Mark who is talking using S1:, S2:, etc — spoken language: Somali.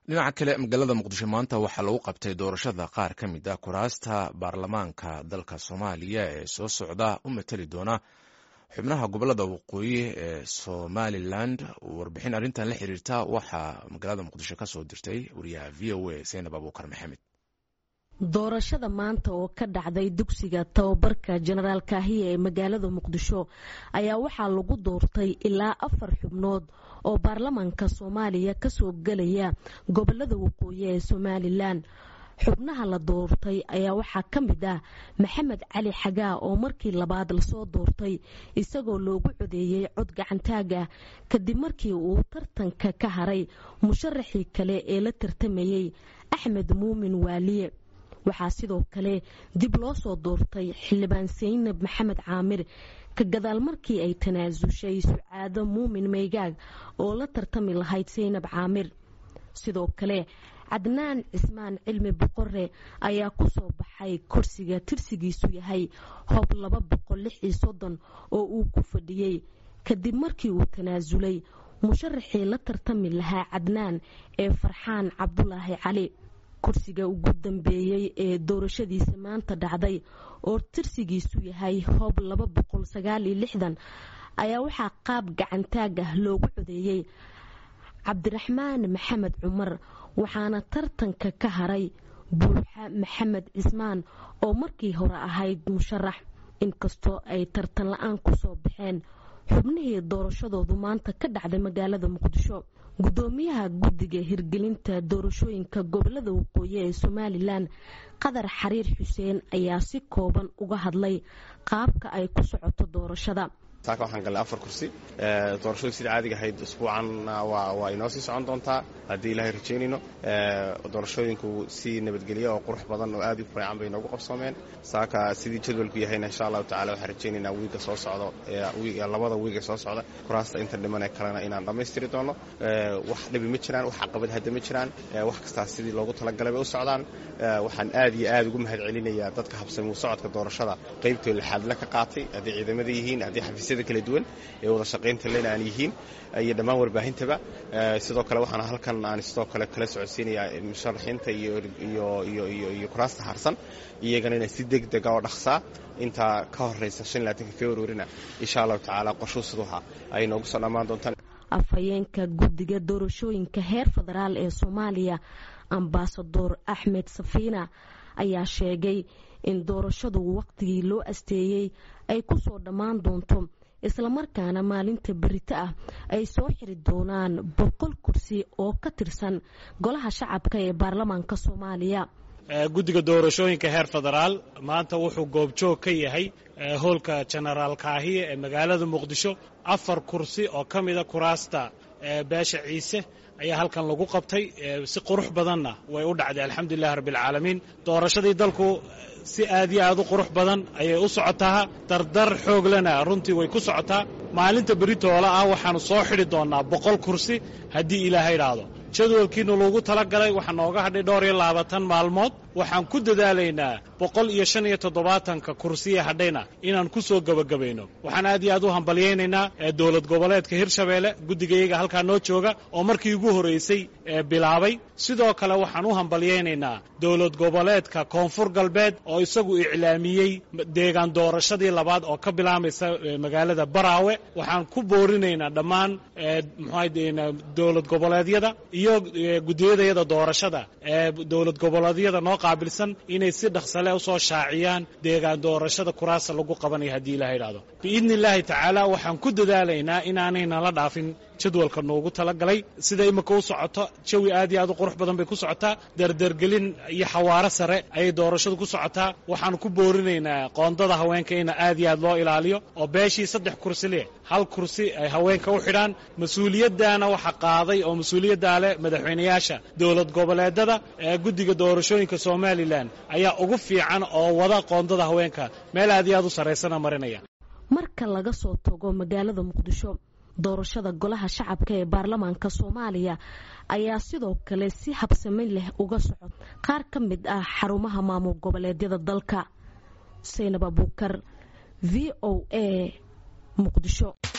S1: dhinaca kale magaalada muqdisho maanta waxaa lagu qabtay doorashada qaar ka mid ah kuraasta baarlamaanka dalka soomaaliya ee soo socda u mateli doona xubnaha gobolada waqooyi ee somalilan warbixin arrintan la xiriirta waxaa magaalada muqdisho ka soo dirtay wariyaha v o a saynab abuukar maxamed
S2: doorashada maanta oo ka dhacday dugsiga tababarka jenaraal kaahiya ee magaalada muqdisho ayaa waxaa lagu doortay ilaa afar xubnood oo baarlamaanka soomaaliya kasoo gelaya gobolada waqooyi ee somalilan xubnaha la doortay ayaa waxaa ka mid ah maxamed cali xagaa oo markii labaad lasoo doortay isagoo loogu codeeyey cod gacantaaga kadib markii uu tartanka ka haray musharaxii kale ee la tartamayey axmed muumin waaliye waxaa sidoo kale dib loo soo doortay xildhibaan saynab maxamed caamir ka gadaal markii ay tanaasushay sucaado muumin maygaag oo la tartami lahayd saynab caamir sidoo kale cadnaan cismaan cilmi boqore ayaa ku soo baxay kursiga tirsigiisu yahay hoob laba boqol lix iyo soddon oo uu ku fadhiyey kadib markii uu tanaasulay musharaxii la tartami lahaa cadnaan ee farxaan cabdulaahi cali kursiga ugu dambeeyey ee doorashadiisa maanta dhacday oo tirsigiisu yahay hoob laba boqol sagaal iyo lixdan ayaa waxaa qaab gacantaag ah loogu codeeyey cabdiraxmaan maxamed cumar waxaana tartanka ka haray buuxa maxamed cismaan oo markii hore ahayd musharax inkastoo ay tartan la-aan kusoo baxeen xubnihii doorashadoodu maanta ka dhacday magaalada muqdisho gudoomiyaha guddiga hirgelinta doorashooyinka gobolada waqooyi ee somalilan qadar xariir xuseen ayaa si kooban uga hadlay qaabka ay ku socoto doorashada
S3: saaka waxaan galnay afar kursi doorashadu sida caadiga ahayd usbuucan waa inoo sii socon doontaa haddii ilaahay rajaynayno doorashooyinku si nabadgelya oo qurux badan oo aad u fiican bay noogu qabsoomeen saaka sidii jadwalku yahayna insha allahu tacala waxaan rajaynaynaa wiiga soo socdo labada wiiga soo socda kuraasta inta dhimanee kalena inaan dhammaystiri doono wax dhibi ma jiraan wax caqabad hadda ma jiraan wax kastaas sidii loogu talagalay bay u socdaan waxaan aad iyo aad ugu mahad celinayaa dadka habsamuu socodka doorashada qaybtoo lixaadla ka qaatay haddii ciidamada yihiin haddii xafiisyada kala duwan ee wada shaqaynta lena aan yihiin iyo dhammaan warbaahintaba sidoo kale waxaan halkan aan sidoo kale kala socodsiinayaa musharaxiinta iyo kuraasta harsan iyagana inay si deg dega oo dhaqsaa intaa ka horeysa februarina insha allahu tacaala qorshu siduha ay noogu soo dhammaan doontaan
S2: afhayeenka guddiga doorashooyinka heer federaal ee soomaaliya ambasador axmed safiina ayaa sheegay in doorashadu waqtigii loo asteeyey ay ku soo dhammaan doonto islamarkaana maalinta berito ah ay soo xiri doonaan boqol kursi oo ka tirsan golaha shacabka ee baarlamaanka soomaaliya
S4: guddiga doorashooyinka heer federaal maanta wuxuu goobjoog ka yahay hoolka jenaraal kaahiye ee magaalada muqdisho afar kursi oo ka mida kuraasta beesha ciise ayaa halkan lagu qabtay si qurux badanna way u dhacday alxamdulilahi rabbialcaalamiin doorashadii dalku si aad iyo aad u qurux badan ayay u socotaa dardar xooglena runtii way ku socotaa maalinta beritoola ah waxaannu soo xidhi doonnaa boqol kursi haddii ilaahay idhaahdo jadwalkiinu lagu talagalay waxaa nooga hadhay dhowr iyo labaatan maalmood waxaan ku dadaalaynaa boqol iyo shan iyo toddobaatanka kursiya hadhayna inaan ku soo gebagabayno waxaan aad iyo aad u hambalyaynaynaa dowlad goboleedka hirshabeelle guddigayaga halkaa noo jooga oo markii ugu horraysay bilaabay sidoo kale waxaan u hambalyaynaynaa dowlad goboleedka koonfur galbeed oo isagu iclaamiyey deegaan doorashadii labaad oo ka bilaamaysa magaalada baraawe waxaan ku boorinaynaa dhammaan mxua dowlad goboleedyada iyo guddiyadayada doorashada ee dowlad goboleedyada noo qaabilsan inay si dhaqsale usoo shaaciyaan deegaan doorashada kuraasa lagu qabanayo haddii ilaha idhahdo biidni illaahi tacaala waxaan ku dadaalaynaa inaanayna la dhaafin jadwalka noogu talagalay sida imika u socoto jawi aad iyo aad u qurux badan bay ku socotaa dardergelin iyo xawaaro sare ayay doorashadu ku socotaa waxaan ku boorinaynaa qoondada haweenka ina aad iyo aad loo ilaaliyo oo beeshii saddex kursi leh hal kursi ay haweenka u xidhaan mas-uuliyaddaana waxa qaaday oo mas-uuliyaddaa leh madaxweynayaasha dowlad goboleedada ee guddiga doorashooyinka somalilan ayaa ugu fiican oo wada qoondada haweenka meel aad iyo aad u sarraysana marinaya
S2: marka laga soo tago magaalada muqdisho doorashada golaha shacabka ee baarlamaanka soomaaliya ayaa sidoo kale si habsami leh uga socod qaar ka mid ah xarumaha maamul goboleedyada dalka saynab abuukar v o a muqdisho